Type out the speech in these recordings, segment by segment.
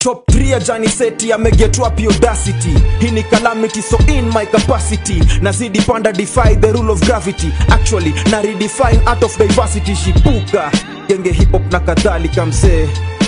top 3 ya janiseti ameget wapi audacity hii ni calamity so in my capacity nazidi panda defy the rule of gravity actually na redefine art of diversity shipuka genge hip hop na kadhalika mzee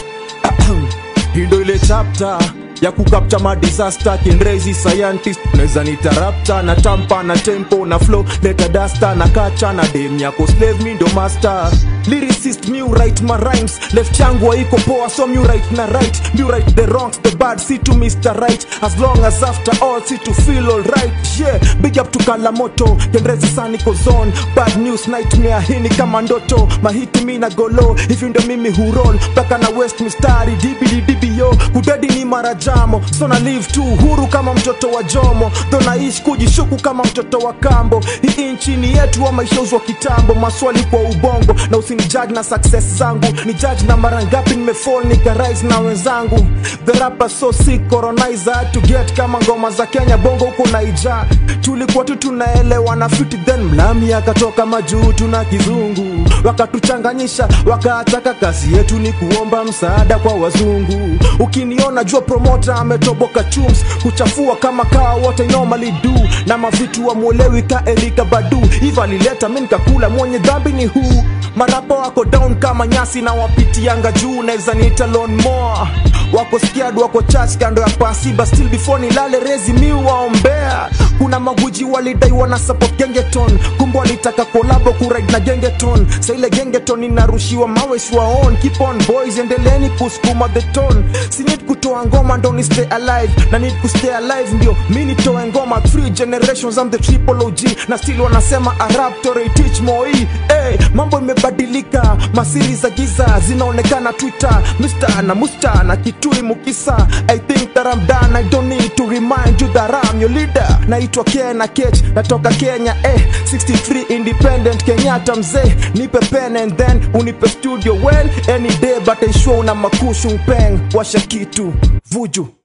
hii ndo ile chapter ya kukapcha madisaster kinrezi scientist naweza nitarapta na tampa na tempo na flow leta dasta na kacha na dem yako slave mi ndo master lyricist mu write my rhymes left yangu haiko poa so mu write na right mu write the wrongs the bad see to Mr. Right as long as after all see to feel alright yeah big up to Kalamoto kinrezi saniko zone bad news nightmare hini kama ndoto mahiti mi na golo hivi ndo mimi hurol mpaka na west mistari dibidibio kudedi ni marajamo so na live tu huru kama mtoto wa jomo tho naishi kujishuku kama mtoto wa kambo hii nchini yetu ama ishauzwa kitambo maswali kwa ubongo na usinijudge na success zangu ni judge na mara ngapi nimefall nikarise na wenzangu the rapper so sick colonizer had to get kama ngoma za Kenya bongo huko naija tulikuwa tu tunaelewa na fiti then mlami akatoka majuu tuna kizungu wakatuchanganyisha wakaataka kazi yetu ni kuomba msaada kwa wazungu ukiniona jua promota ametoboka chums kuchafua kama kaa wote normally do na mavitu wamwelewi ka erika badu hivo alileta mi nikakula mwenye dhambi ni huu marapa wako down kama nyasi na wapitianga juu naweza niita lon more wako scared wako church kando ya pasiba still before nilale rezi mi waombea kuna maguji walidai wana support gengeton kumbe walitaka kolabo kuride na gengeton sa ile gengeton inarushiwa mawe on keep on boys endeleeni kusukuma the tone si need kutoa ngoma ndo ni stay alive na need kustay alive ndio mi nitoe ngoma three generations I'm the triple OG na still wanasema arab tore teach moi hey, mambo imebadilika masiri za giza zinaonekana twitter Mr. na musta na kitui mukisa I think that I'm done I don't need to remind you that I'm your leader naitwa Kena Kech natoka Kenya eh 63 independent Kenyatta mzee nipe pen and then unipe studio well any day but I sure una makushu mpeng washa kitu vuju